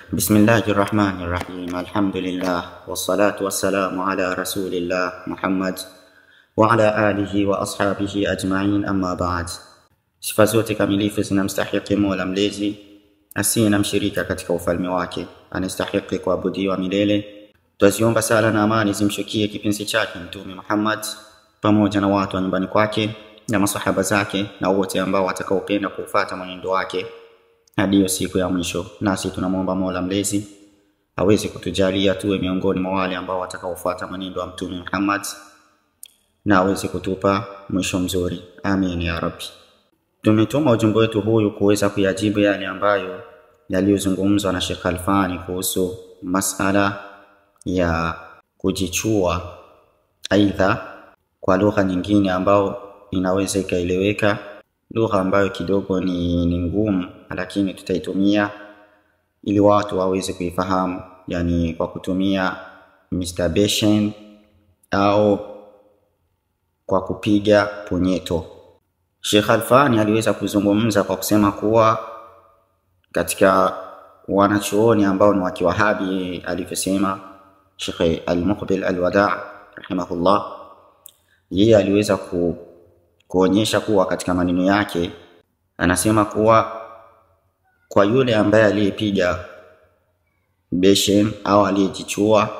بسم الله الرحمن الرحيم الحمد لله والصلاة والسلام على رسول الله محمد وعلى آله وأصحابه أجمعين أما بعد sifa zote kamilifu zinamstahiki mola mlezi asiye na mshirika katika ufalme wake anastahiki kuabudiwa milele twaziomba sala na amani zimshukie kipenzi chake mtume muhammad pamoja na watu wa nyumbani kwake na masahaba zake na wote ambao watakaopenda kuufata mwenendo wake hadi hiyo siku ya mwisho nasi tunamwomba mola mlezi aweze kutujalia tuwe miongoni mwa wale ambao watakaofuata mwenendo wa mtume muhammad na aweze kutupa mwisho mzuri amin ya rabbi tumetuma ujumbe wetu huyu kuweza kuyajibu yale ambayo yaliyozungumzwa na Sheikh Alfani kuhusu masala ya kujichua, aidha kwa lugha nyingine ambayo inaweza ikaeleweka, lugha ambayo kidogo ni, ni ngumu, lakini tutaitumia ili watu waweze kuifahamu, yani kwa kutumia masturbation au kwa kupiga punyeto. Sheikh Alfani aliweza kuzungumza kwa kusema kuwa katika wanachuoni ambao ni wa Kiwahabi alivyosema Sheikh Al-Muqbil Al-Wada' rahimahullah, yeye aliweza ku, kuonyesha kuwa katika maneno yake anasema kuwa kwa yule ambaye aliyepiga beshen au aliyejichua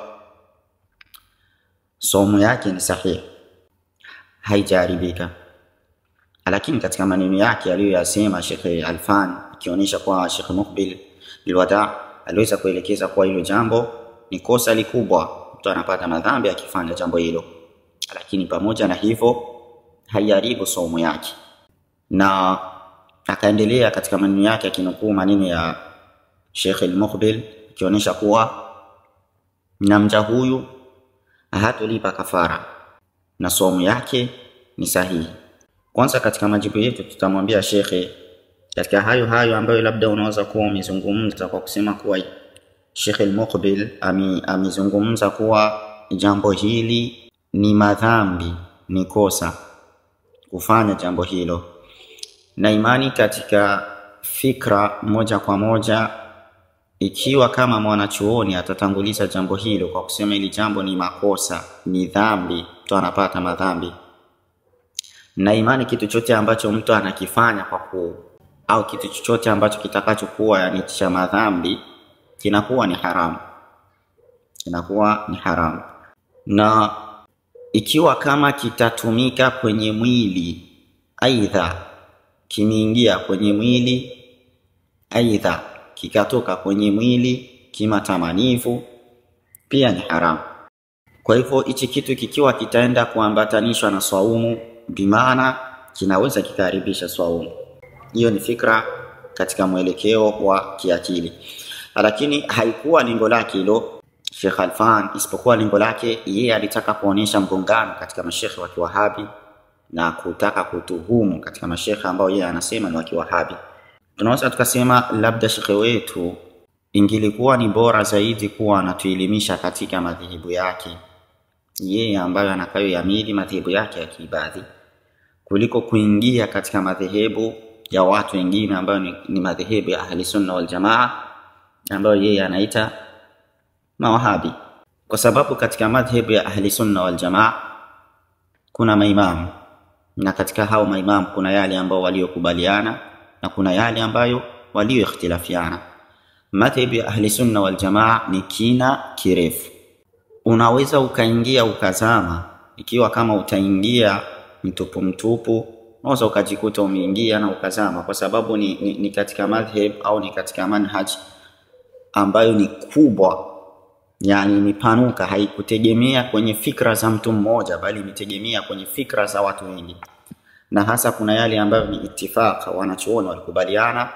somo yake ni sahihi, haijaharibika lakini katika maneno yake aliyoyasema Sheikh Alfan akionyesha kwa Sheikh Muqbil Bilwada aliweza kuelekeza kuwa hilo jambo ni kosa likubwa, mtu anapata madhambi akifanya jambo hilo, lakini pamoja na hivyo haiharibu somo yake. Na akaendelea katika maneno yake akinukuu maneno ya Sheikh Al-Muqbil akionyesha kuwa na mja huyu hatolipa kafara na somo yake ni sahihi. Kwanza katika majibu yetu tutamwambia shekhe katika hayo hayo ambayo labda unaweza kuwa umezungumza kwa kusema kuwa Sheikh Al-Muqbil amezungumza kuwa jambo hili ni madhambi, ni kosa kufanya jambo hilo, na imani katika fikra moja kwa moja, ikiwa kama mwanachuoni atatanguliza jambo hilo kwa kusema hili jambo ni makosa, ni dhambi, mtu anapata madhambi na imani kitu chote ambacho mtu anakifanya kwa ku au kitu chochote ambacho kitakachokuwa yani cha madhambi kinakuwa ni haramu, kinakuwa ni haramu. Na ikiwa kama kitatumika kwenye mwili, aidha kimeingia kwenye mwili, aidha kikatoka kwenye mwili kimatamanifu, pia ni haramu. Kwa hivyo hichi kitu kikiwa kitaenda kuambatanishwa na swaumu bimaana kinaweza kikaharibisha swaumu. Hiyo ni fikra katika mwelekeo wa kiakili, lakini haikuwa lengo lake hilo Sheikh Alfan, isipokuwa lengo lake yeye alitaka kuonyesha mgongano katika mashekhe wa Kiwahabi na kutaka kutuhumu katika mashekhe ambao yeye anasema ni wa Kiwahabi. Tunaweza tukasema labda shekhe wetu ingilikuwa ni bora zaidi kuwa anatuelimisha katika madhehebu yake yeye ambayo anakayoyamili madhehebu yake ya kiibadhi kuliko kuingia katika madhehebu ya watu wengine ambayo ni, ni madhehebu ya ahli sunna wal jamaa ambayo yeye anaita mawahabi, kwa sababu katika madhehebu ya ahli sunna wal jamaa kuna maimamu na katika hao maimamu kuna yale ambao waliokubaliana na kuna yale ambayo walioikhtilafiana. Madhehebu ya ahli sunna wal jamaa ni kina kirefu unaweza ukaingia ukazama, ikiwa kama utaingia mtupu mtupu, unaweza ukajikuta umeingia na ukazama, kwa sababu ni, ni, ni katika madhhab au ni katika manhaj ambayo ni kubwa, yani imepanuka, haikutegemea kwenye fikra za mtu mmoja, bali imetegemea kwenye fikra za watu wengi, na hasa kuna yale ambayo ni ittifaq, wanachuoni walikubaliana,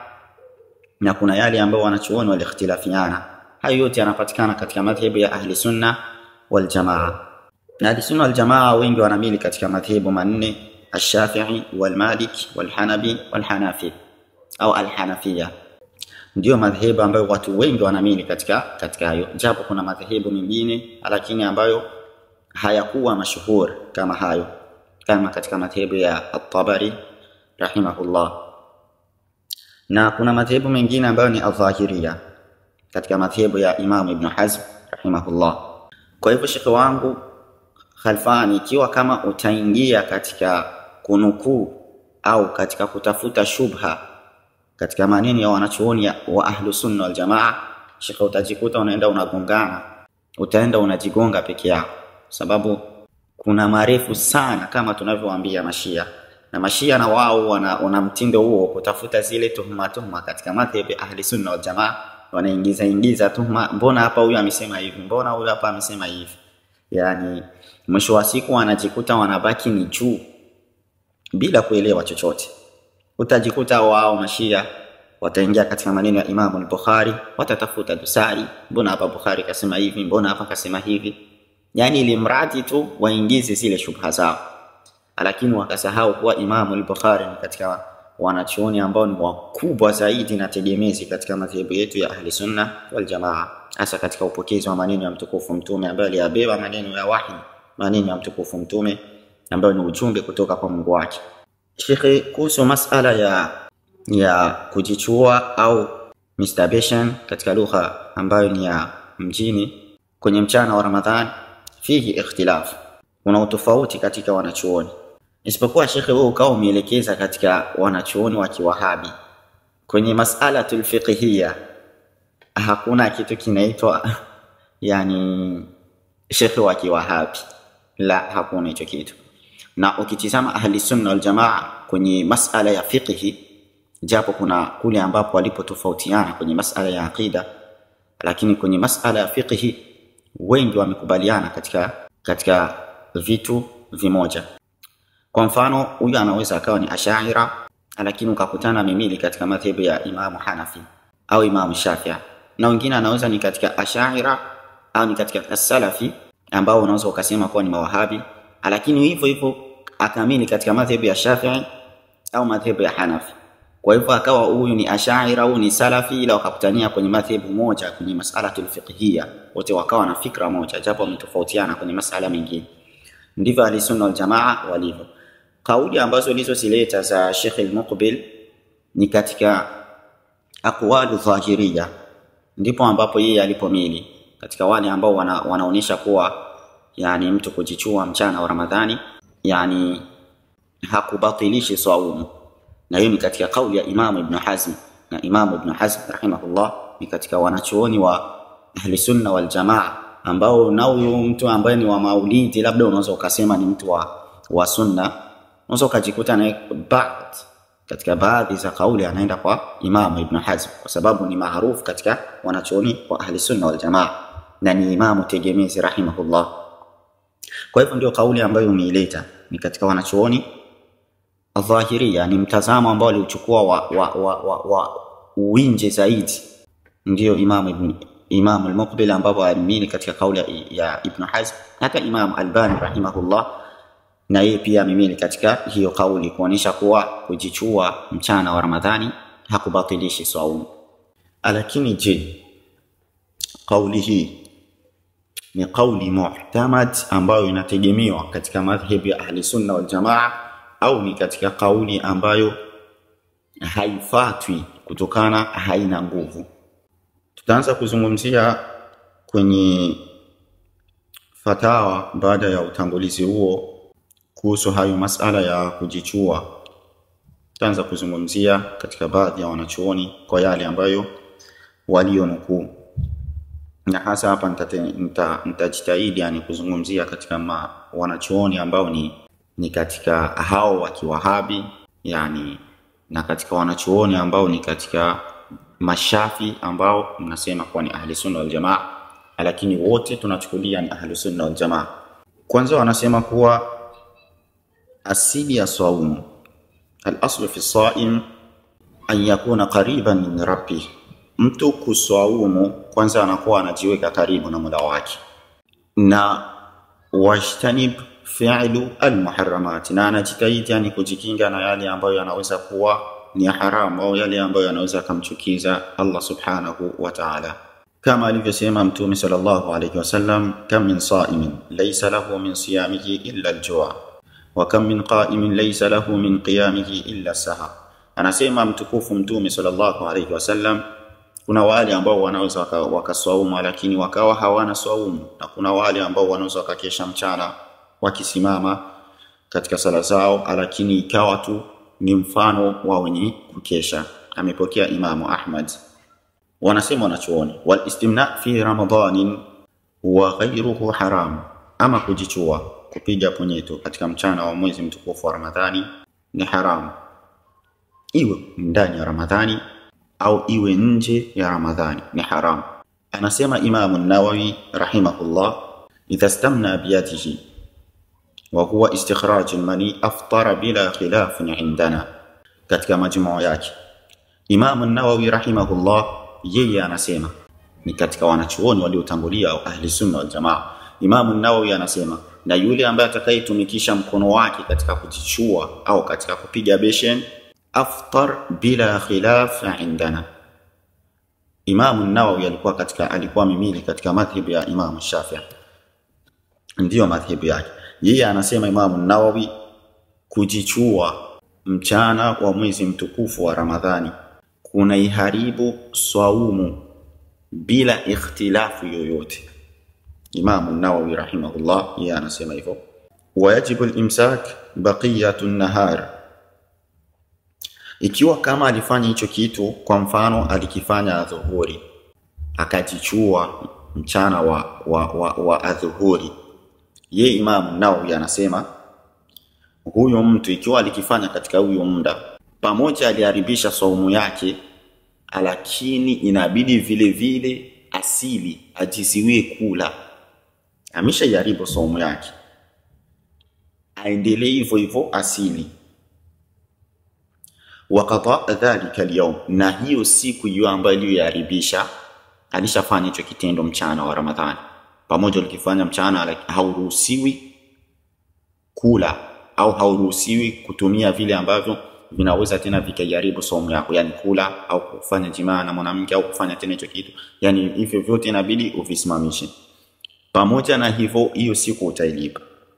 na kuna yale ambayo wanachuoni walikhtilafiana. Hayo yote yanapatikana katika madhhabu ya ahli sunna wal jamaa. Na ahli sunna wal jamaa wengi wanamili katika madhehebu manne: Ash-Shafi'i wal Malik wal Hanabi wal Hanafi au al-Hanafiya. Ndio madhehebu ambayo watu wengi wanamili katika katika hayo, japo kuna madhehebu mengine lakini ambayo hayakuwa mashuhur kama hayo, kama katika madhehebu ya At-Tabari rahimahullah, na kuna madhehebu mengine ambayo ni adhahiria katika madhehebu ya Imam Ibn Hazm rahimahullah. Kwa hivyo shekhe wangu Khalfani, ikiwa kama utaingia katika kunukuu au katika kutafuta shubha katika maneno ya wanachuoni wa ahlu sunna wal jamaa, shekhe, utajikuta unaenda unagongana, utaenda unajigonga peke yako, sababu kuna marefu sana kama tunavyowaambia Mashia na Mashia na wao wana, wana mtindo huo kutafuta zile tuhuma tuhuma katika madhhabi ya ahli sunna wal jamaa, wanaingiza ingiza tuhuma, mbona hapa huyu amesema hivi, mbona huyu hapa amesema hivi. Yani mwisho wa siku wanajikuta wanabaki ni juu bila kuelewa chochote. Utajikuta wao Mashia wataingia katika maneno ya Imamu al-Bukhari, watatafuta dosari, mbona hapa Bukhari kasema hivi, mbona hapa kasema hivi, yani ili mradi tu waingize zile shubha zao lakini wakasahau kuwa Imamu al-Bukhari ni katika wanachuoni ambao ni wakubwa zaidi na tegemezi katika madhehebu yetu ya Ahli Sunna wal Jamaa, hasa katika upokezi wa maneno ya mtukufu Mtume ambaye aliyabeba maneno ya wahi, maneno ya mtukufu Mtume ambayo ni ujumbe kutoka kwa Mungu wake. Shekhe, kuhusu masala ya ya kujichua au masturbation katika lugha ambayo ni ya mjini kwenye mchana wa Ramadhan, fihi ikhtilaf, kuna utofauti katika wanachuoni isipokuwa shekhe, wewe ukawa umeelekeza katika wanachuoni wa Kiwahabi kwenye masalatul fiqhiyya, hakuna kitu kinaitwa yani shekhe wa Kiwahabi, la, hakuna hicho kitu. Na ukitizama ahli sunna wal jamaa kwenye masala ya fiqhi, japo kuna kule ambapo walipotofautiana kwenye masala ya aqida, lakini kwenye masala ya fiqhi wengi wamekubaliana katika katika vitu vimoja. Kwa mfano, huyu anaweza akawa ni ashaira, lakini ukakutana mimili katika madhehebu ya Imamu Hanafi au Imamu Shafia, na wengine anaweza ni katika ashaira au ni katika asalafi ambao unaweza ukasema kuwa ni mawahabi, lakini hivyo hivyo akamili katika madhehebu ya Shafii au madhehebu ya Hanafi. Kwa hivyo akawa huyu ni ashaira, huyu ni salafi, ila wakakutania kwenye madhehebu moja kwenye masalatul fiqhiyya, wote wakawa na fikra moja, japo wametofautiana kwenye masala mengine. Ndivyo ahlisunna waljamaa walivyo. Kauli ambazo ilizozileta za Sheikh al-Muqbil ni katika aqwalu dhahiriya, ndipo ambapo yeye alipomili katika wale ambao wana, wanaonyesha kuwa yani mtu kujichua mchana wa Ramadhani yani hakubatilishi saumu, na hiyo ni katika kauli ya Imamu Ibn Hazm, na Imamu Ibn Hazm rahimahullah ni katika wanachuoni wa ahli sunna wal jamaa ambao na huyu mtu ambaye ni wa maulidi, labda unaweza ukasema ni mtu wa, wa sunna, unaweza ukajikuta naye baadhi katika baadhi za kauli anaenda kwa Imamu Ibn Hazm kwa sababu ni maarufu katika wanachuoni wa ahli sunna wal jamaa na ni imamu tegemezi rahimahullah. Kwa hivyo ndio kauli ambayo umeileta ni katika wanachuoni adhahiria, ni mtazamo ambao aliuchukua wa, wa, wa, wa, wa uwinje zaidi, ndio Imamu Ibn Imam al-Muqbil ambapo alimini katika kauli ya, ya Ibn Hazm, hata Imam Albani rahimahullah na yeye pia amemili katika hiyo kauli kuonyesha kuwa kujichua mchana wa Ramadhani hakubatilishi saumu. Lakini je, kauli hii ni kauli muhtamad ambayo inategemewa katika madhhabi ya ahli sunna wal jamaa au ni katika kauli ambayo haifatwi kutokana haina nguvu? Tutaanza kuzungumzia kwenye fatawa baada ya utangulizi huo kuhusu hayo masala ya kujichua. Tutaanza kuzungumzia katika baadhi ya wanachuoni kwa yale ambayo walionukuu, na hasa hapa nitajitahidi nita, yani kuzungumzia katika ma, wanachuoni ambao ni, ni katika hao wa Kiwahabi yani, na katika wanachuoni ambao ni katika mashafi ambao mnasema kuwa ni ahli sunna wal jamaa, lakini wote tunachukulia ni ahli sunna wal jamaa. Kwanza wanasema kuwa asili ya saumu, al-aslu fi saim an yakuna qariban min rabbih, mtu kuswaumu kwanza anakuwa anajiweka karibu na Mola wake, na wajtanib fi'lu al-muharramat, na anajitahidi yani kujikinga na yale ambayo yanaweza kuwa ni haramu au yale ambayo yanaweza kumchukiza Allah subhanahu wa ta'ala, kama alivyosema Mtume sallallahu alayhi wasallam, kam min saimin laysa lahu min siyamihi illa al-jua wa kam min qa'imin laysa lahu min qiyamihi illa sahar. Anasema mtukufu Mtume sallallahu alayhi wasallam, kuna wale ambao wanaweza waka- wakaswaumu lakini wakawa hawana swaumu, na kuna wale ambao wanaweza wakakesha mchana wakisimama katika sala zao, lakini ikawa tu ni mfano wa wenye kukesha. Amepokea Imamu Ahmad. Wanasema wanachuoni, wal istimna fi ramadanin wa ghayruhu haram, ama kujichua kupiga punyeto katika mchana wa mwezi mtukufu wa Ramadhani ni haramu, iwe ndani ya Ramadhani au iwe nje ya Ramadhani ni haramu. Anasema Imamu Nawawi rahimahullah, idha stamna biyadihi wa huwa istikhraj almani aftara bila khilafin indana, katika majmuu yake Imamu Nawawi rahimahullah yeye anasema ni katika wanachuoni waliotangulia au ahli sunna wal jamaa. Imamu Nawawi anasema na yule ambaye atakayetumikisha mkono wake katika kujichua au katika kupiga beshen aftar bila khilaf indana. Imamu Nawawi alikuwa katika alikuwa mimili katika madhhabu ya Imamu Shafi'i, ndiyo madhhabu yake. Yeye anasema Imamu Nawawi kujichua mchana wa mwezi mtukufu wa Ramadhani kunaiharibu swaumu bila ikhtilafu yoyote. Imamu Nawawi rahimahullah yeye anasema hivyo, wayajibu limsak baqiyatu nahar, ikiwa kama alifanya hicho kitu, kwa mfano alikifanya adhuhuri, akajichua mchana wa, wa, wa, wa adhuhuri, ye Imamu Nawawi anasema huyo mtu ikiwa alikifanya katika huyo muda, pamoja aliharibisha saumu yake, lakini inabidi vile vile asili ajiziwie kula, ameshaiharibu saumu yake, aendelee hivyo hivyo asili waqada dhalika alyawm, na hiyo siku hiyo ambayo aliyoiharibisha alishafanya hicho kitendo mchana wa Ramadhani, pamoja ulikifanya mchana, laki- hauruhusiwi kula au hauruhusiwi kutumia vile ambavyo vinaweza tena vikaiharibu saumu yako, yani kula au kufanya jimaa na mwanamke au kufanya tena hicho kitu, yani hivyo vyote inabidi uvisimamishe. Pamoja na hivyo, hiyo siku utailipa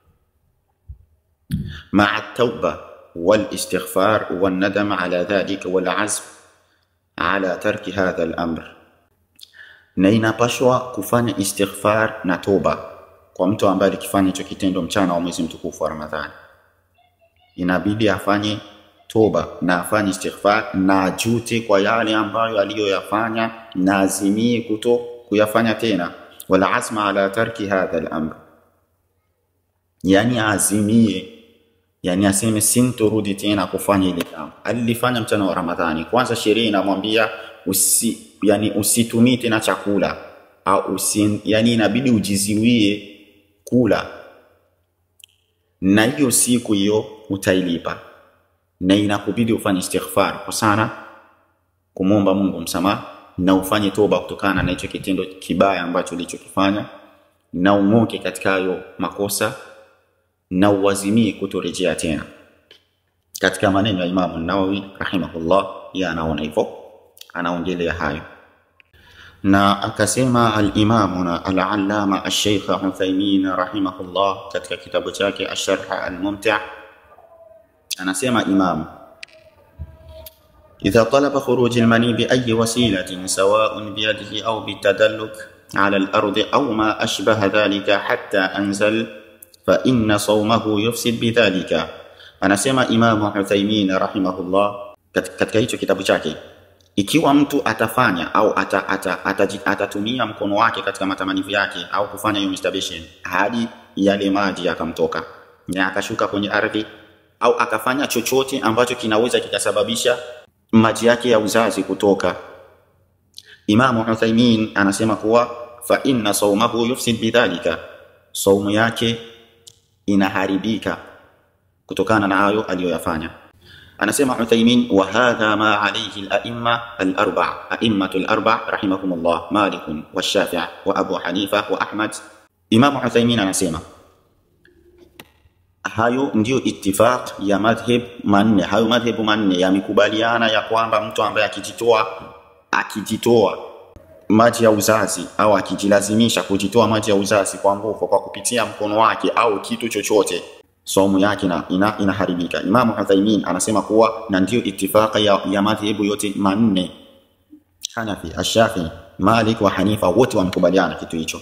maa tauba walistighfar wanadam ala dhalika walazm ala tarki hadha al-amr, na inapashwa kufanya istighfar na toba kwa mtu ambaye alikifanya hicho kitendo mchana wa mwezi mtukufu wa Ramadhani. Inabidi afanye toba na afanye istighfar na ajute kwa yale ambayo aliyoyafanya na azimie kuto kuyafanya tena, wala azma ala tarki hadha al-amr, yani azimie yani aseme sintorudi tena kufanya ile jambo alilifanya mchana wa Ramadhani. Kwanza sheria inamwambia usi, yani usitumii tena chakula au usi, yani inabidi ujiziwie kula, na hiyo siku hiyo utailipa, na inakubidi ufanye istighfar kwa sana kumwomba Mungu msamaha na ufanye toba kutokana na hicho kitendo kibaya ambacho ulichokifanya, na ung'oke katika hayo makosa na uwazimie kutorejea tena. Katika maneno ya Imamu Nawawi rahimahullah, yeye anaona hivyo, anaongelea hayo na akasema al-Imamuna al-Allama al-Sheikh Uthaymin rahimahullah katika kitabu chake Asharh al-Mumti' anasema Imam إذا طلب خروج المني بأي وسيلة سواء بيده أو بالتدلك على الأرض أو ما أشبه ذلك حتى أنزل فإن صومه يفسد بذلك anasema Imamu Uthaymin rahimahullah kat- katika hicho kitabu chake, ikiwa mtu atafanya au ata, ata, ataji- atatumia mkono wake katika matamanio yake au kufanya hiyo masturbation hadi yale maji yakamtoka na akashuka kwenye ardhi au akafanya chochote ambacho kinaweza kikasababisha maji yake ya uzazi kutoka, Imamu Uthaymin anasema kuwa fa inna saumahu yufsid bidhalika, saumu yake inaharibika kutokana na hayo aliyoyafanya. Anasema Uthaymin, wa hadha ma alayhi al-a'imma al-arba' a'immatu al-arba' rahimahumullah Malik wa Shafi'i wa Abu Hanifa wa Ahmad. Imam Uthaymin anasema hayo ndiyo ittifaq ya madhhab manne, hayo madhhabu manne yamekubaliana ya kwamba mtu ambaye akijitoa akijitoa maji ya uzazi au akijilazimisha kujitoa maji ya uzazi kwa nguvu kwa kupitia mkono wake au kitu chochote saumu yake ina, ina, inaharibika. Imamu Uthaymin anasema kuwa na ndiyo itifaka ya, ya madhehebu yote manne Hanafi, Ashafi, Malik wa Hanifa wote wamekubaliana kitu hicho.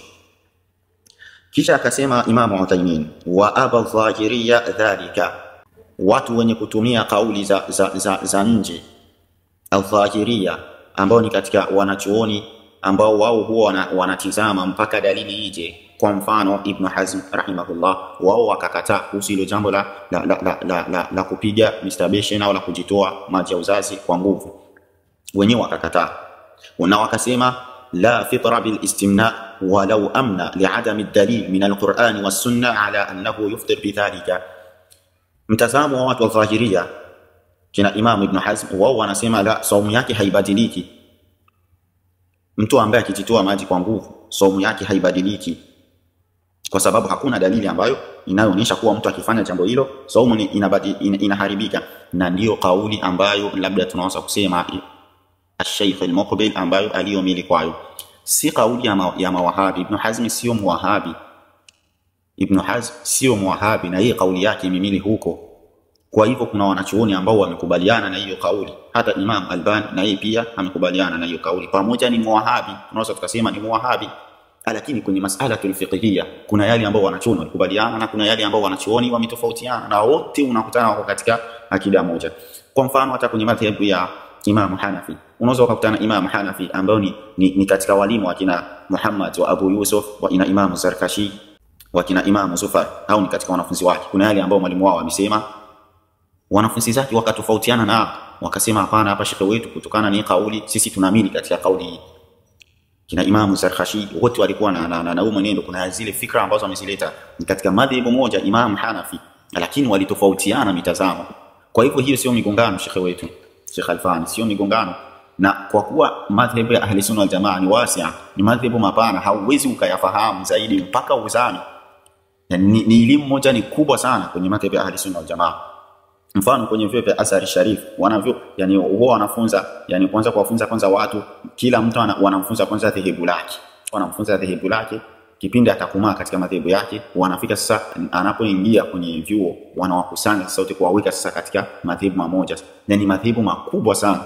Kisha akasema Imamu Uthaymin, wa aba dhahiriya dhalika, watu wenye kutumia kauli za, za, za, za nje aldhahiria, ambao ni katika wanachuoni ambao wao huwa wana, wanatizama mpaka dalili ije. Kwa mfano Ibn Hazm rahimahullah, wao wakakataa kuhusu hilo jambo la, la, la, la, la, la, la kupiga masturbation au la kujitoa maji ya uzazi kwa nguvu, wenyewe wakakataa na wakasema la fitra bil istimna walau amna liadami dalil min alqurani wassunna ala annahu yuftir bidhalika. Mtazamo wa watu wa dhahiria kina Imam Ibn Hazm, wao wanasema la, saumu yake haibadiliki. Mtu ambaye akijitoa maji kwa nguvu, saumu yake haibadiliki, kwa sababu hakuna dalili ambayo inayoonyesha kuwa mtu akifanya jambo hilo saumu inabadi, in, inaharibika, na ndiyo kauli ambayo labda tunaweza kusema Sheikh al-Muqbil ambayo aliyomili kwayo, si kauli ya, ma, ya mawahabi. Ibn Hazm sio muwahabi, Ibn Hazm sio muwahabi, na hii kauli yake imemili huko. Kwa hivyo kuna wanachuoni ambao wamekubaliana na hiyo kauli, hata Imam Albani na yeye pia amekubaliana na hiyo kauli, pamoja ni muwahabi, tunaweza tukasema ni muwahabi, lakini kwenye masala fiqhiyya kuna yale ambao wanachuoni walikubaliana na kuna yale ambao wanachuoni wametofautiana, na wote unakutana wako katika akida moja. Kwa mfano hata kwenye madhhabu ya Imam Hanafi unaweza ukakutana Imam Hanafi ambao ni, ni, ni katika walimu wakina Muhammad wa Abu Yusuf wa ina Imam Zarkashi wa kina Imam Zufar au ni katika wanafunzi wake. Kuna yale ambao mwalimu wao amesema, wanafunzi zake wakatofautiana na wakasema, hapana, hapa shekhe wetu, kutokana ni kauli sisi tunaamini katika kauli hii. Kina Imam Zarkashi wote walikuwa na na, na, na mwenendo. Kuna zile fikra ambazo wamezileta ni katika madhehebu moja Imam Hanafi, lakini walitofautiana mitazamo. Kwa hivyo hiyo sio migongano, shekhe wetu Sheikh Alfani, sio migongano na kwa kuwa madhhabu ya ahli sunna wal jamaa ni wasia, ni madhhabu mapana, hauwezi ukayafahamu zaidi mpaka uzame. Yani, ni, ni elimu moja ni kubwa sana kwenye madhhabu ya ahli sunna wal jamaa. Mfano kwenye vyuo vya Azhar Sharif wanavyo, yani huwa wanafunza, yani kwanza kuwafunza kwanza watu, kila mtu wanamfunza kwanza dhehebu lake, wanamfunza dhehebu lake kipindi atakumaa katika madhehebu yake, wanafika sasa, anapoingia kwenye vyuo wanawakusanya sasa wote kuwaweka sasa katika madhehebu mamoja, na ni madhehebu makubwa sana.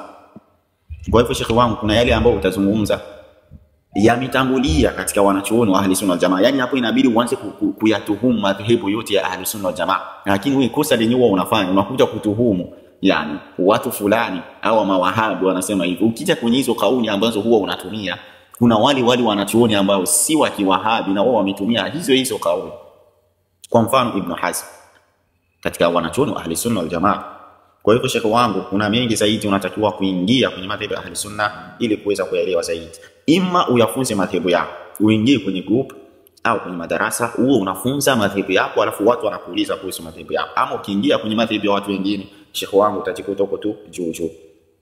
Kwa hivyo shekhi wangu, kuna yale ambayo utazungumza yametangulia katika wanachuoni wa ahli sunna wal jamaa, yani hapo inabidi uanze kuyatuhumu madhehebu yote ya ahli sunna wal jamaa, lakini wewe kosa lenyewe unafanya unakuja kutuhumu yani watu fulani au mawahabi wanasema hivyo. Ukija kwenye hizo kauli ambazo huwa unatumia kuna wale wale wanachuoni ambao si wa kiwahabi na wao wametumia hizo hizo kauli. Kwa mfano Ibn Hazm katika wanachuoni wa ahli sunna wal jamaa. Kwa hivyo shekhe wangu, kuna mengi zaidi unatakiwa kuingia kwenye madhehebu ya ahli sunna ili kuweza kuelewa zaidi. Ima uyafunze madhehebu yako, uingie kwenye group au kwenye madarasa, huo unafunza madhehebu yako, alafu watu wanakuuliza kuhusu madhehebu yako. Ama ukiingia kwenye madhehebu ya watu wengine, shekhe wangu, utajikuta huko tu juu juu.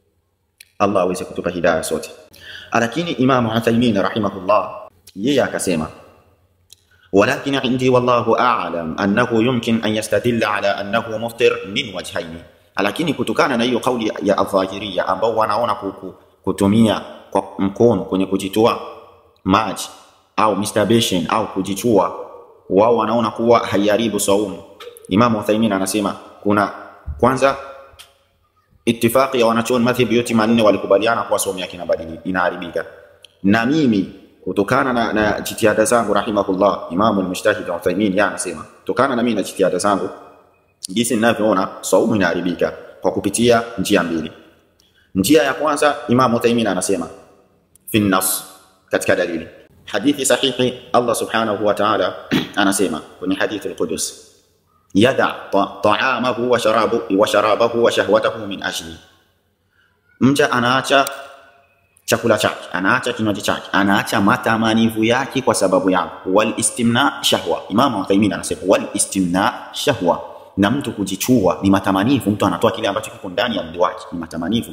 Allah aweze kutupa hidayah sote. Lakini Imam Uthaymin rahimahullah yeye akasema walakin indi wallahu a'lam annahu yumkin an yastadilla ala annahu muftir min wajhaini, lakini kutokana na hiyo kauli ya adhahiria ambao wanaona kutumia kwa mkono kwenye kujitoa maji au masturbation au kujichua, wao wanaona kuwa haiharibu saumu. Imam Uthaymin anasema kuna kwanza Itifaki ya wanachuoni madhhabi yote manne walikubaliana kuwa saumu yake inaharibika, na mimi kutokana na, na jitihada zangu rahimahullah, Imamu al-Mujtahid Uthaymin yeye anasema kutokana na mimi na jitihada zangu jinsi ninavyoona saumu inaharibika kwa kupitia njia mbili. Njia ya kwanza, Imamu Uthaymin anasema fi nas, katika dalili hadithi sahihi, Allah subhanahu wa ta'ala anasema kwenye hadithi al-Qudus yada taamahu wa sharabu wa sharabahu wa shahwatahu min ajli, mja anaacha chakula chake, anaacha kinywaji chake, anaacha matamanivu yake kwa sababu yangu. Wal istimna shahwa, Imam Uthaymin anasema wal istimna shahwa, na mtu kujichua ni matamanivu, mtu anatoa kile ambacho kiko ndani ya mwili wake, ni matamanivu.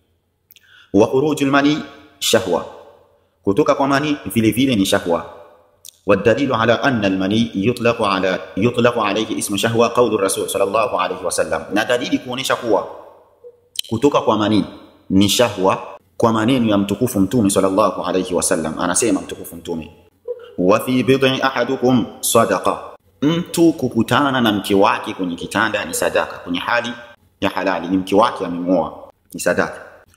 Wa khurujul mani shahwa, kutoka kwa mani vile vile ni shahwa والدليل على أن المني يطلق على يطلق عليه اسم شهوة قول الرسول صلى الله عليه وسلم na dalili kuonesha kuwa kutoka kwa mani ni shahwa kwa maneno ya mtukufu mtume sallallahu alayhi wasallam anasema mtukufu mtume wa fi bid'i ahadukum sadaqa mtu kukutana na mke wake kwenye kitanda ni sadaka kwenye hali ya halali ni mke wake amemuoa ni sadaka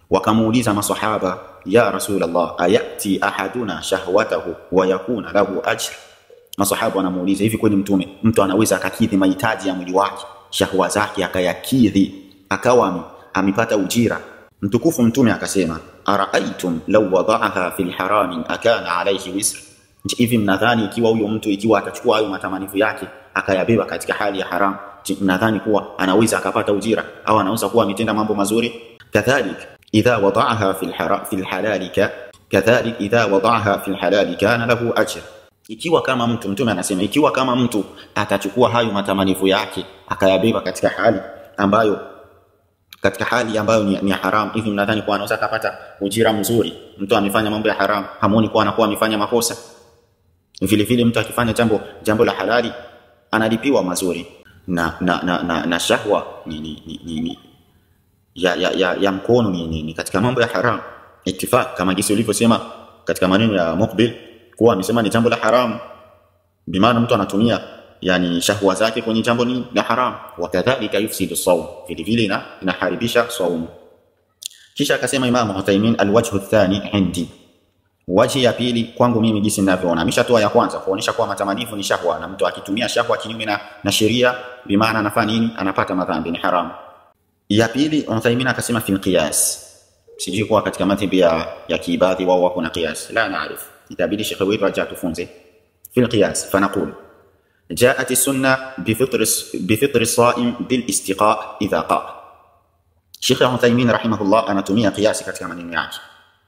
wakamuuliza masahaba ya rasulullah ayati ahaduna shahwatahu wa yakuna lahu ajr masahaba wanamuuliza hivi kweli mtume mtu anaweza akakidhi mahitaji ya mwili wake shahwa zake akayakidhi akawa ame- amepata ujira mtukufu mtume akasema araaitum law wadaaha fi lharami akana alaihi wisr Je, hivi mnadhani ikiwa huyo mtu ikiwa atachukua hayo matamanifu yake akayabeba katika hali ya haram je, mnadhani kuwa anaweza akapata ujira au anaweza kuwa ametenda mambo mazuri kadhalik idha wadaaha fi lhara- fi lhalali ka- kadhalik idha wadaaha fi lhalali kana lahu ajr ikiwa kama mtu mtume anasema ikiwa kama mtu atachukua hayo matamanifu yake akayabeba katika hali ambayo katika hali ambayo ni, ni haram hivi mnadhani kuwa anaweza akapata ujira mzuri mtu amefanya mambo ya haram hamuoni kuwa anakuwa amefanya makosa vile vile mtu akifanya jambo jambo la halali analipiwa mazuri na na na, na, na shahwa ni, ni, ni, ni, ni ya, ya, ya, ya mkono ni, ni, ni katika mambo ya haram itifaq kama jinsi ulivyosema katika maneno ya Muqbil kuwa amesema ni jambo la haram bimaana mtu anatumia yani shahwa zake kwenye jambo ni la haram wakadhalika yufsidu sawm vile vile ina inaharibisha saumu kisha akasema Imam Uthaymeen alwajhu athani indi waji ya pili kwangu mimi jinsi ninavyoona ameshatoa ya kwanza kuonesha kuwa matamanifu ni shahwa na mtu akitumia shahwa kinyume na, na sheria bimaana anafanya nini anapata madhambi ni haram ya pili Uthaymeen akasema fil qiyas sijui kuwa katika madhhabi ya, ya kiibadhi wao wako na qiyas la naarif itabidi shekhe wetu aje atufunze fil qiyas fanaqul جاءت السنة بفطر بفطر الصائم بالاستقاء إذا قاء Sheikh Uthaymeen rahimahullah anatumia kiasi katika maneno yake.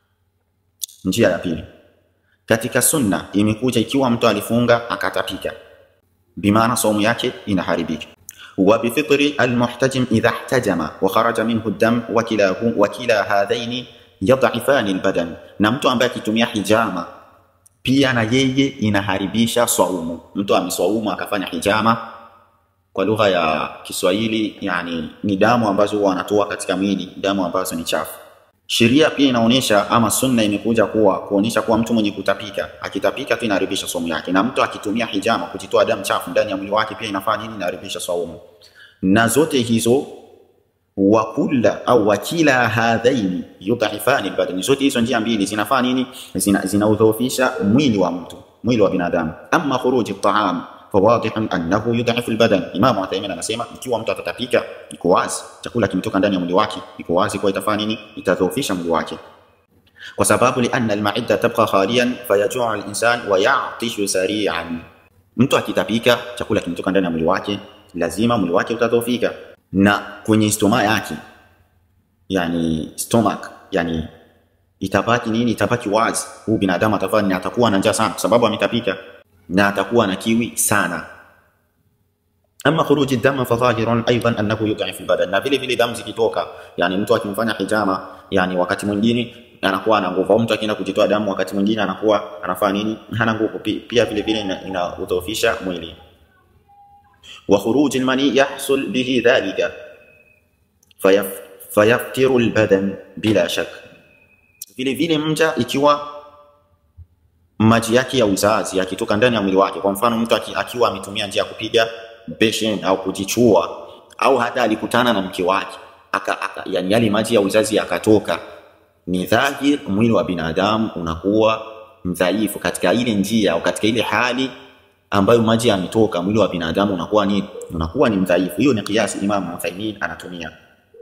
Njia ya pili, katika sunna imekuja ikiwa mtu alifunga akatapika, bimaana saumu yake inaharibika. Wa bifitri almuhtajim idha ihtajama wa kharaja minhu dam wa kilahu wa kila hadhaini yadhifani albadan, na mtu ambaye akitumia hijama pia na yeye inaharibisha swaumu. Mtu ameswaumu akafanya hijama, kwa lugha ya Kiswahili yani ni damu ambazo huwa wanatoa katika mwili, damu ambazo ni chafu. Sheria pia inaonyesha ama sunna imekuja kuwa kuonyesha kuwa mtu mwenye kutapika akitapika tu inaharibisha saumu yake, na mtu akitumia hijama kujitoa damu chafu ndani ya mwili wake pia inafanya nini? Inaharibisha saumu. Na zote hizo wa kulla au wa kila hadhaini yudhifani albadani, zote hizo njia mbili zinafanya nini? Zina, zinaudhoofisha mwili wa mtu, mwili wa binadamu. Amma khuruji taam fawadihun annahu yudhifu albadan. Imam Uthaymeen anasema ikiwa mtu atatapika, iko wazi chakula kimetoka ndani ya mwili wake, iko wazi kwa itafanya nini? Itadhoofisha mwili wake kwa sababu lianna almaida tabqa khaliyan fayajuu alinsan wa yatishu sari'an. Mtu akitapika, chakula kimetoka ndani ya mwili wake, lazima mwili wake utadhoofika, na kwenye stoma yake, yani stomach, yani itabaki nini? Itabaki wazi. Huu binadamu atafanya nini? Atakuwa na njaa sana, kwa sababu ametapika na atakuwa na kiwi sana. Ama khuruji dam fadhahirun aidan annahu yudhif albadan, na vile vile damu zikitoka, yani mtu akimfanya hijama, yani wakati mwingine anakuwa ana nguvu, au mtu akienda kujitoa damu wakati mwingine anakuwa anafanya nini? Hana nguvu. Pi- Pia vile vile ina- inaudhoofisha mwili. Wa khuruji almani yahsul bihi dhalika fayaf, fayaftiru albadan bila shak. Vile vile mja ikiwa maji yake ya uzazi yakitoka ndani ya mwili wake. Kwa mfano mtu aki, akiwa ametumia njia ya kupiga beshen au kujichua au hata alikutana na mke wake aka, aka, yani yale maji ya uzazi yakatoka, ni dhahir mwili wa binadamu unakuwa mdhaifu katika ile njia au katika ile hali ambayo maji yametoka, mwili wa binadamu unakuwa ni unakuwa ni mdhaifu. Hiyo ni kiasi Imam Uthaymeen anatumia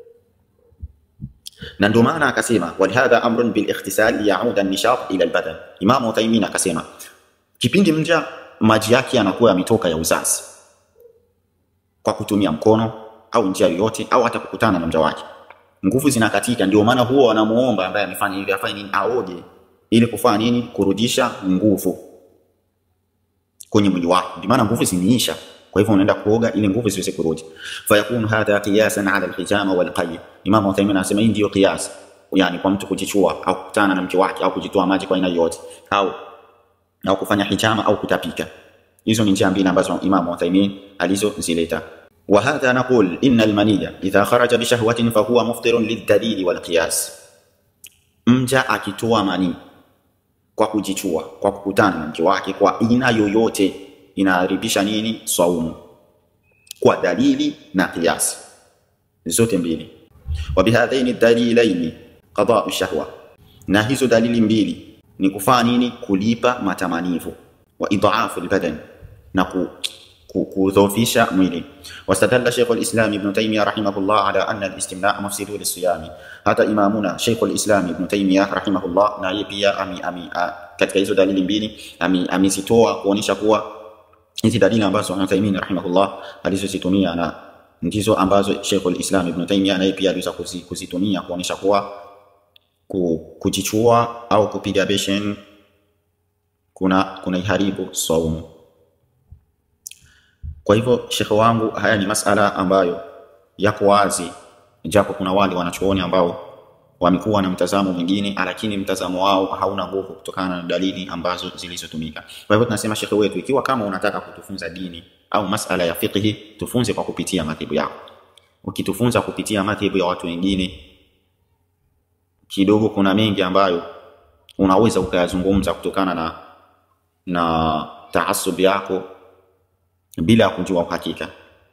na ndio maana akasema walihadha amrun bil ikhtisal yauda nishat ila albadan. Imam Uthaymeen akasema kipindi mja maji yake yanakuwa yametoka ya uzazi kwa kutumia mkono au njia yoyote au hata kukutana na mja wake, nguvu zinakatika. Ndio maana huo wanamuomba ambaye amefanya hivi afanye nini? Aoge ili kufanya nini? Kurudisha nguvu kwenye mwili wake, ndio maana nguvu ziniisha. Kwa hivyo unaenda kuoga ili nguvu ziweze kurudi. Fayakunu hadha qiyasan ala alhijama walqay. Imam Uthaymeen anasema hii ndio qiyas, yani kwa mtu kujichua au kukutana na mke wake au kujitoa maji kwa aina yoyote au au kufanya hijama au kutapika. Hizo ni njia mbili ambazo Imam Uthaymeen alizozileta. Wa hadha naqul inna almaniya idha kharaja bi shahwatin fa huwa muftirun lidalili wal qiyas. Mja akitoa manii kwa kujichua, kwa kukutana na mke wake kwa aina yoyote inaharibisha nini? Swaumu kwa dalili na kiasi zote mbili. Wa bihadhaini dalilaini qada'u shahwa, na hizo dalili mbili ni kufanya nini? Kulipa matamanivu, wa idhaafu albadan, na ku kudhoofisha mwili. Wastadalla Sheikh al-Islam Ibn Taymiyyah rahimahullah ala anna al-istimna' mufsidu lis-siyami. Hata imamuna Sheikh al-Islam Ibn Taymiyyah rahimahullah na yeye pia ami, ami, a, katika hizo dalili mbili amezitoa kuonyesha kuwa hizi dalili ambazo Ibn Taymiyyah rahimahullah alizozitumia na ndizo ambazo Sheikh al-Islam Ibn Taymiyyah naye pia aliweza kuzitumia kuonyesha kuwa kujichua au kupiga beshen kuna kuna iharibu saumu. Kwa hivyo shekhe wangu, haya ni masala ambayo yako wazi, japo kuna wale wanachuoni ambao wamekuwa na mtazamo mwingine, lakini mtazamo wao hauna nguvu kutokana na dalili ambazo zilizotumika. Kwa hivyo tunasema shekhe wetu, ikiwa kama unataka kutufunza dini au masala ya fiqhi, tufunze kwa kupitia madhehebu yako. Ukitufunza kupitia madhehebu ya watu wengine, kidogo kuna mengi ambayo unaweza ukayazungumza kutokana na na taasub yako bila ya kujua uhakika.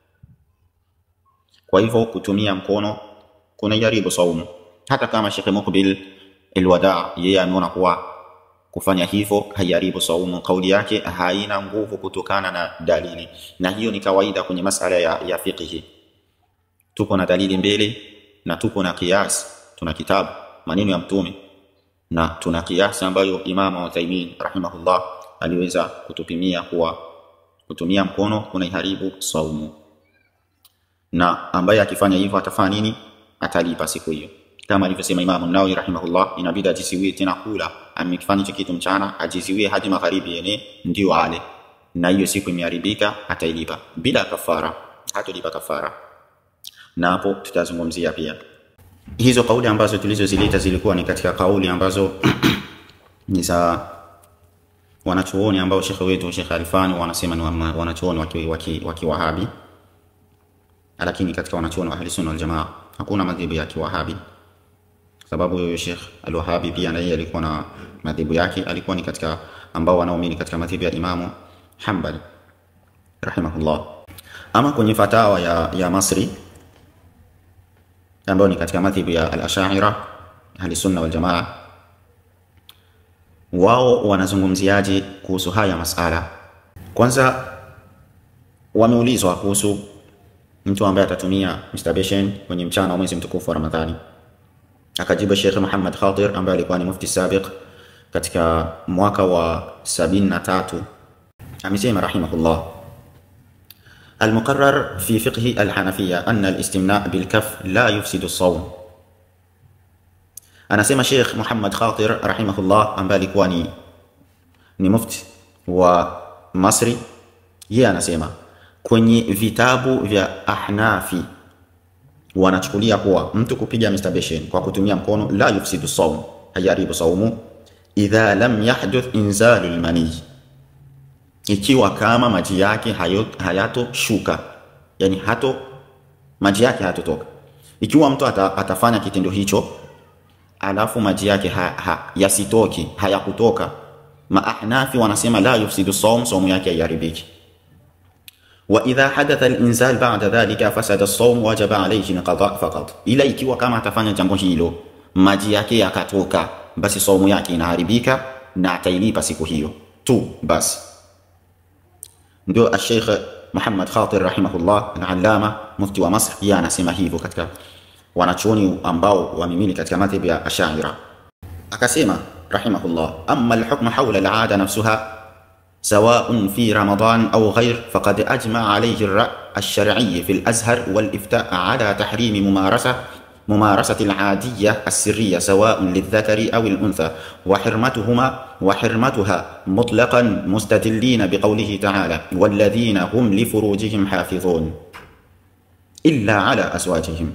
Kwa hivyo kutumia mkono kuna jaribu saumu, hata kama Sheikh Muqbil Alwada yeye ameona kuwa kufanya hivyo haiharibu saumu, kauli yake haina nguvu kutokana na dalili, na hiyo ni kawaida kwenye masala ya, ya fiqhi. Tuko na dalili mbele na tuko na kias, tuna kitabu maneno ya Mtume na tuna kiasi ambayo Imam Uthaymeen rahimahullah aliweza kutupimia kuwa kutumia mkono kuna iharibu saumu, na ambaye akifanya hivyo atafanya nini? Atalipa siku hiyo, kama alivyosema Imam Nawawi rahimahullah, inabidi ajiziwie tena kula. Amekifanya hicho kitu mchana, ajiziwie hadi magharibi, yene ndio ale, na hiyo siku imeharibika, atailipa bila kafara, hatolipa kafara. Na hapo tutazungumzia pia hizo kauli ambazo tulizozileta zilikuwa ni katika kauli ambazo ni za wanachuoni ambao shekhe wetu Sheikh Alfani wanasema ni wanachuoni waki, waki, waki Wahabi, lakini katika wanachuoni wa Ahli Sunna wal Jamaa hakuna madhehebu ya Kiwahabi, sababu huyo Sheikh Al-Wahabi pia na yeye alikuwa na madhehebu yake, alikuwa ni katika ambao wanaamini katika madhehebu ya Imamu Hanbali rahimahullah. Ama kwenye fatawa ya, ya Masri ambayo ni katika madhehebu ya Al-Ash'ari Ahli Sunna wal Jamaa wao wanazungumziaje kuhusu haya masala? Kwanza wameulizwa kuhusu mtu ambaye atatumia masturbation kwenye mchana wa mwezi mtukufu wa Ramadhani, akajibu Sheikh Muhammad Khatir ambaye alikuwa ni mufti sabiq katika mwaka wa sabini na tatu amesema rahimahullah المقرر في فقه الحنفية أن الاستمناء بالكف لا يفسد الصوم anasema Sheikh Muhammad Khatir rahimahullah ambaye alikuwa ni, ni mufti wa Masri, yeye anasema kwenye vitabu vya Ahnafi wanachukulia kuwa mtu kupiga masturbation kwa kutumia mkono la yufsidu saum, hayaribu saumu, idha lam yahduth inzalu lmanii, ikiwa kama maji yake hayatoshuka, yani hato maji yake hayatotoka. Ikiwa mtu ata, atafanya kitendo hicho alafu maji yake ha, ha, yasitoki hayakutoka, maahnafi wanasema la yufsidu saum, saumu yake haiharibiki. Wa idha hadatha al-inzal ba'da dhalika fasada as-sawm wajaba alayhi qada faqat, ila ikiwa kama atafanya jambo hilo maji yake yakatoka, basi saumu yake inaharibika na atailipa siku hiyo tu basi. Ndio Sheikh Muhammad Khatir rahimahullah al-allama mufti wa Masr, yeye anasema hivyo katika wanachuoni ambao wamimili katika madhhabi ya Ashaira. Akasema rahimahullah, amma alhukmu hawla al'ada nafsuha سواء في رمضان أو غير فقد أجمع عليه الرأي الشرعي في الأزهر والإفتاء على تحريم ممارسة ممارسة العادية السرية سواء للذكر أو الأنثى وحرمتهما وحرمتها مطلقا مستدلين بقوله تعالى والذين هم لفروجهم حافظون إلا على أزواجهم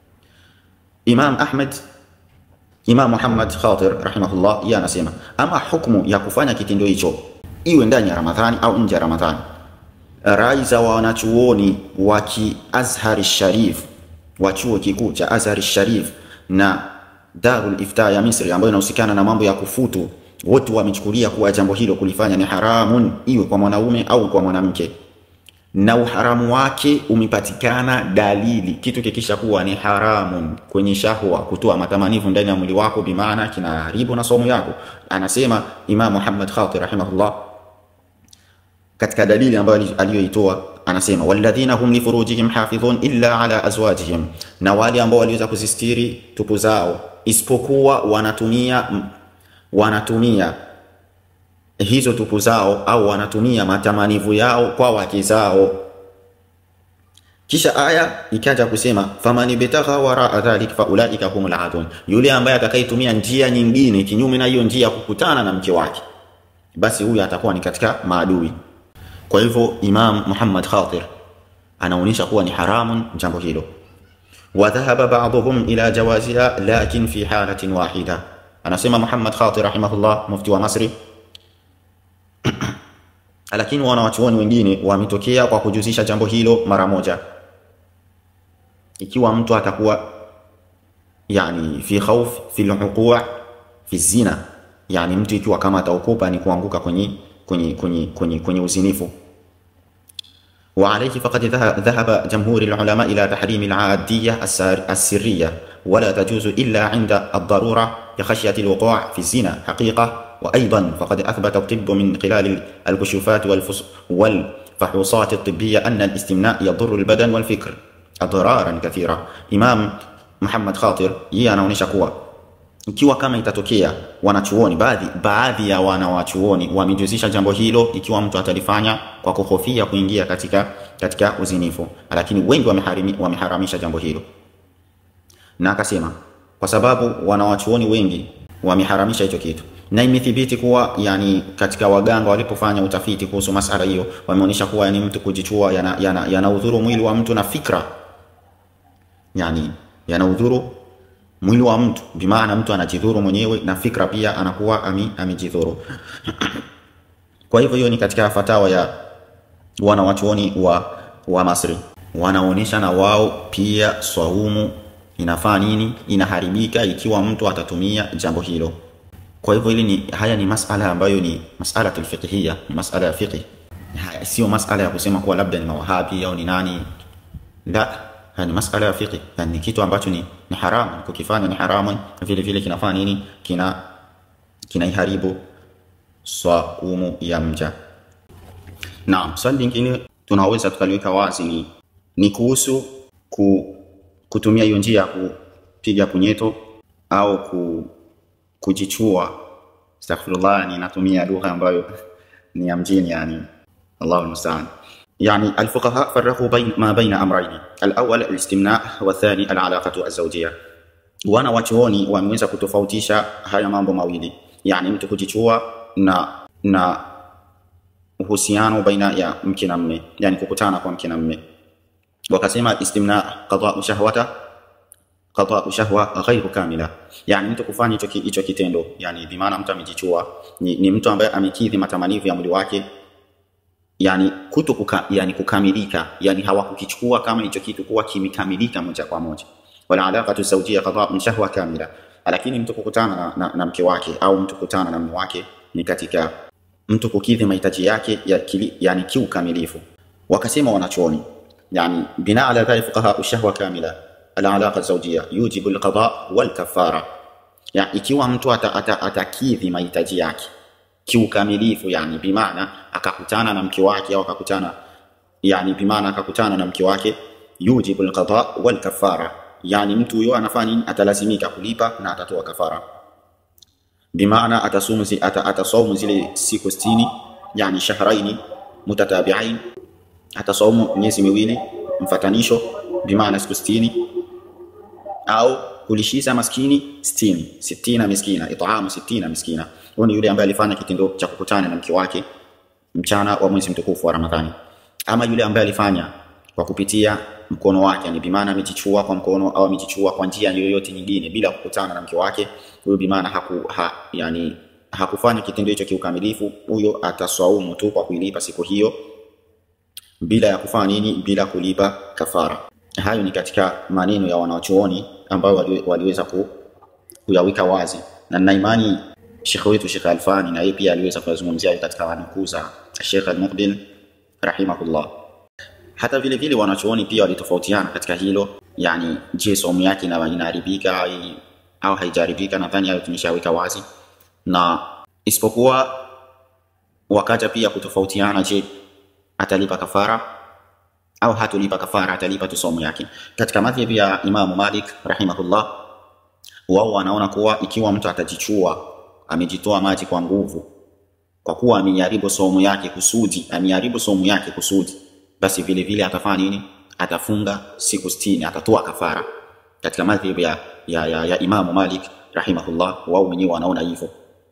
Imam Ahmed Imam Muhammad Khatir rahimahullah yeye anasema ama hukumu ya kufanya kitendo hicho iwe ndani ya Ramadhani au nje ya Ramadhani, rai za wanachuoni wa Azhar Sharif wa chuo kikuu cha Azhar Sharif na Darul Ifta ya Misri ambayo inahusikana na mambo ya kufutu, wote wamechukulia kuwa jambo hilo kulifanya ni haramun, iwe kwa mwanaume au kwa mwanamke, na uharamu wake umepatikana dalili, kitu kikisha kuwa ni haramun kwenye shahwa, kutoa matamanivu ndani ya mwili wako, bimaana kinaharibu na somo yako. Anasema Imam Muhammad Khatib rahimahullah katika dalili ambayo aliyoitoa anasema walladhina hum li furujihim hafidhun illa ala azwajihim, na wale ambao waliweza kuzistiri tupu zao isipokuwa wanatumia wanatumia hizo tupu zao au wanatumia matamanivu yao kwa wake zao. Kisha aya ikaja kusema faman ibtagha waraa dhalik faulaika humul adun, yule ambaye atakayetumia njia nyingine kinyume na hiyo njia ya kukutana na mke wake, basi huyu atakuwa ni katika maadui. Kwa hivyo Imam Muhammad Khatir anaonyesha kuwa ni haramun jambo hilo. Wa dhahaba ba'dhum ila jawaziha lakin fi halatin wahida, anasema Muhammad Khatir rahimahullah, mufti wa Masri lakini wanawachuoni wengine wametokea kwa kujuzisha jambo hilo mara moja, ikiwa mtu atakuwa yani fi khawf fi luqu' fi zina, yani mtu ikiwa kama ataokopa ni kuanguka kwenye kwenye kwenye kwenye kwenye uzinifu. Wa alayhi faqad dhahaba jamhur alulama ila tahrim aladiyya as-sirriyya wala tajuzu illa 'inda ad-darura li khashyati alwuqu' fi zina haqiqa وأيضا فقد أثبت الطب من خلال الكشوفات والفحوصات الطبية أن الاستمناء يضر البدن والفكر أضرارا كثيرة إمام Muhammad Khatir yeye anaonyesha kuwa ikiwa kama itatokea wanachuoni baadhi baadhi ya wanawachuoni wamejuzisha jambo hilo, ikiwa mtu atalifanya kwa kuhofia kuingia katika katika uzinifu, lakini wengi wameharamisha jambo hilo, na akasema kwa sababu wanawachuoni wengi wameharamisha hicho kitu na imethibiti kuwa yani katika waganga walipofanya utafiti kuhusu masala hiyo wameonyesha kuwa yani mtu kujichua yana, yana, yana udhuru mwili wa mtu na fikra, yani yana udhuru mwili wa mtu, bimaana mtu anajidhuru mwenyewe na fikra pia anakuwa ami, amejidhuru. Kwa hivyo hiyo ni katika fatawa ya wanawachuoni wa, wa Masri, wanaonyesha na wao pia swaumu inafaa nini, inaharibika ikiwa mtu atatumia jambo hilo. Kwa hivyo hili ni haya ni masala ambayo ni masala fiqhiyya, ni masala ya fiqh, sio masala ya kusema kuwa labda ni mawahabi au ni nani. La, haya ni masala ya fiqh, yani ni kitu ambacho ni, ni haramu kukifanya, ni haramu vile vile kinafaa nini, kina kinaiharibu swaumu ya mja. Naam, swali lingine tunaweza tukaliweka wazi ni ni kuhusu ku, kutumia hiyo njia ya kupiga punyeto au ku kujichua. Astaghfirullah, ni natumia lugha ambayo ni ya mjini, yani Allahu almustaan. Yani alfuqaha farraqu bain ma baina amrayn alawwal alistimna wa thani alalaqatu azawjiyya. Wana wachuoni wameweza kutofautisha haya mambo mawili, yani mtu kujichua na na uhusiano baina ya mke na mme, yani kukutana kwa mke na mme. Wakasema istimna qada'u shahwata qada'u shahwa ghairu kamila, yani mtu kufanya hicho hicho kitendo, yani bi maana mtu amejichua ni, ni mtu ambaye amekidhi matamanivu ya mwili wake, yani kuto kuka, yani kukamilika, yani hawakukichukua kama hicho kitu kuwa kimekamilika moja kwa moja. Wala alaqatu zawjiyya qada'u shahwa kamila, lakini mtu kukutana na, na, na mke wake au mtu kukutana na mume wake ni katika mtu kukidhi mahitaji yake ya kili, yani kiukamilifu. Wakasema wanachuoni yani bina ala dhalik fuqaha shahwa kamila alalaqa zawjiyya yujibu alqada walkafara, ya ikiwa mtu atakidhi ata, ata mahitaji yake kiukamilifu, yani bimaana akakutana na mke wake au akakutana yani bimaana akakutana na mke wake, yujibu alqada walkafara, yani mtu huyo anafanya nini? Atalazimika kulipa na atatoa kafara, bimaana atasumu zi, ata, atasaumu zile siku 60 yani shahraini mutatabi'ain, atasaumu miezi miwili mfatanisho, bimaana siku 60 au kulishiza maskini sitini sitina miskina itaamu sitina miskina. Huyu ni yule ambaye alifanya kitendo cha kukutana na mke wake mchana wa mwezi mtukufu wa Ramadhani, ama yule ambaye alifanya kwa kupitia mkono wake, yani bimaana amejichua kwa mkono au amejichua kwa njia yoyote nyingine bila kukutana na mke wake, huyo bimaana haku, ha, yani hakufanya kitendo hicho kiukamilifu, huyo ataswaumu tu kwa kuilipa siku hiyo bila ya kufanya nini, bila kulipa kafara. Hayo ni katika maneno ya wanachuoni ambao wali, waliweza ku, kuyaweka wazi, na nina imani Sheikh wetu Sheikh Alfani na yeye pia aliweza kuyazungumzia katika nukuu za Sheikh Al-Muqbil rahimahullah. hata vile vile wanachuoni pia walitofautiana katika hilo yani je somu yake ina- inaharibika ai- au haijaharibika nadhani hayo tumeshaweka wazi na isipokuwa wakaja pia kutofautiana je atalipa kafara au hatulipa kafara atalipa tu somu yake katika madhhabi ya imamu malik rahimahullah wao wanaona kuwa ikiwa mtu atajichua amejitoa maji kwa nguvu kwa kuwa ameharibu somu yake kusudi ameharibu somu yake kusudi basi vile vile atafanya nini atafunga siku 60 atatoa kafara katika madhhabi ya, ya, ya, ya imamu malik rahimahullah wao wenyewe wanaona hivyo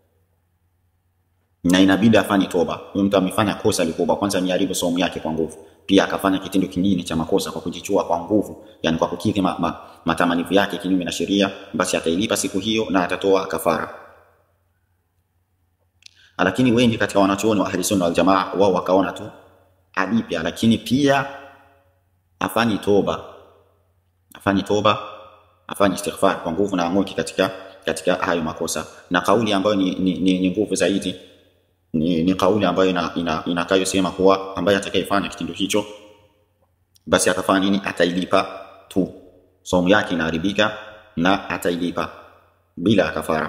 na inabidi afanye toba. Huyu mtu amefanya kosa likubwa, kwanza ameharibu somu yake kwa nguvu, pia akafanya kitendo kingine cha makosa kwa kujichua kwa nguvu, yani kwa kukidhi ma, ma, matamanivu yake kinyume na sheria, basi atailipa siku hiyo na atatoa kafara. Lakini wengi katika wanachuoni wa ahli sunna wal jamaa wao wakaona tu alipe, lakini pia afanye toba, afanye toba, afanye istighfar kwa nguvu na ang'oke katika katika hayo makosa, na kauli ambayo ni, ni, ni, ni nguvu zaidi ni, ni kauli ambayo ina, ina, inakayosema kuwa ambaye atakayefanya kitendo hicho basi atafanya nini? Atailipa tu, somu yake inaharibika na atailipa bila kafara.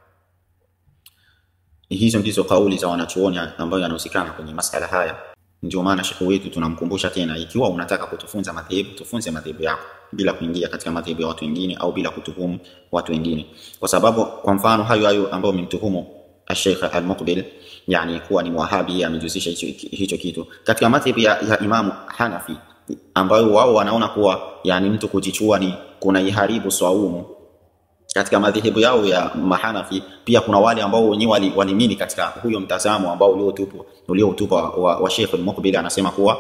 Hizo ndizo kauli za wanachuoni ambayo yanahusikana kwenye masala haya. Ndio maana shekhe wetu tunamkumbusha tena, ikiwa unataka kutufunza madhehebu, tufunze madhehebu yako bila kuingia katika madhehebu ya watu wengine au bila kutuhumu watu wengine, kwa sababu kwa mfano hayo hayo ambayo umemtuhumu Sheikh Al-Muqbil yani kuwa ni Wahabi amejihusisha hicho, hicho kitu katika madhhabi ya, ya Imamu Hanafi ambayo wao wanaona kuwa yani mtu kujichua ni kuna iharibu swaumu. Katika madhehebu yao ya Mahanafi pia kuna wale ambao wenyewe wali- walimini katika huyo mtazamo ambao uliotupwa uliotupwa wa, wa Sheikh Al-Muqbil anasema kuwa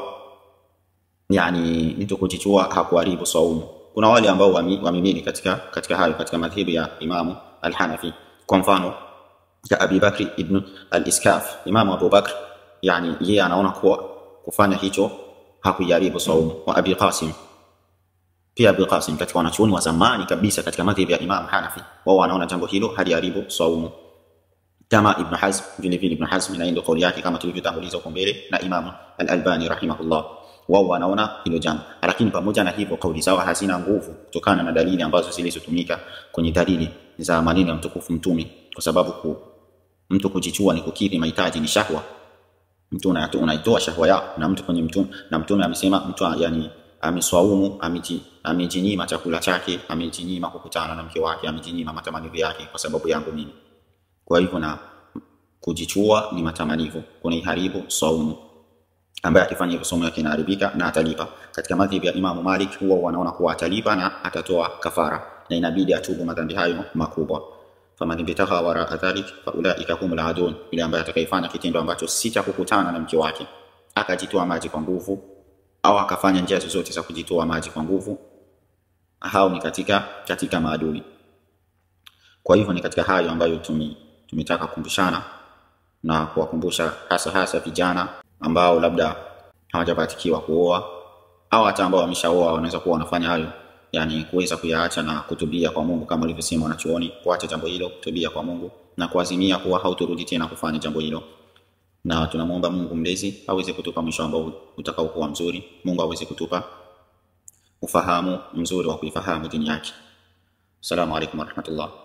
yani mtu kujichua hakuharibu swaumu. Kuna wale ambao wami- wamimini katika katika hayo katika madhehebu ya Imamu Al-Hanafi kwa mfano ya Abi Bakri ibn al-Iskaf, Imamu Abu Bakr, yani yeye anaona kuwa kufanya hicho hakuiharibu saumu. Wa Abi Qasim pia Abi Qasim katika wanachuoni wa zamani kabisa katika madhhabi ya Imam Hanafi, wao wanaona jambo hilo haliharibu saumu, kama Ibn Hazm vile vile. Ibn Hazm na ndio kauli yake kama tulivyotanguliza huko mbele, na Imam Al-Albani rahimahullah, wao wanaona hilo jambo, lakini pamoja na hivyo kauli zao hazina nguvu kutokana na dalili ambazo zilizotumika kwenye dalili za maneno ya mtukufu Mtume, kwa sababu ku, mtu kujichua ni kukidhi mahitaji, ni shahwa. Mtu unaito- unaitoa shahwa yako, na mtu kwenye mtume, na mtume amesema mtu yani ameswaumu, ameji- amejinyima chakula chake, amejinyima kukutana na mke wake, amejinyima matamanio yake kwa sababu yangu mimi. Kwa hivyo na kujichua ni matamanio, kuna iharibu saumu ambaye akifanya hivyo somo yake inaharibika na atalipa. Katika madhhabi ya Imamu Malik huwa wanaona kuwa atalipa na atatoa kafara na inabidi atubu madhambi hayo makubwa. faman ibtagha waraa dhalik faulaika humul adun, yule ambaye atakayefanya kitendo ambacho si cha kukutana na mke wake akajitoa maji kwa nguvu au akafanya njia zozote za kujitoa maji kwa nguvu, hao ni katika katika maadui. Kwa hivyo ni katika hayo ambayo tumi, tumetaka kukumbushana na kuwakumbusha hasa hasa vijana ambao labda hawajapatikiwa kuoa au hata ambao wameshaoa wanaweza kuwa wanafanya hayo, yani kuweza kuyaacha na kutubia kwa Mungu kama walivyosema wanachuoni, kuacha jambo hilo, kutubia kwa Mungu na kuazimia kuwa hauturudi tena kufanya jambo hilo. Na tunamwomba Mungu mlezi aweze kutupa mwisho ambao utakaokuwa mzuri. Mungu aweze kutupa ufahamu mzuri wa kuifahamu dini yake. Assalamu alaikum warahmatullah.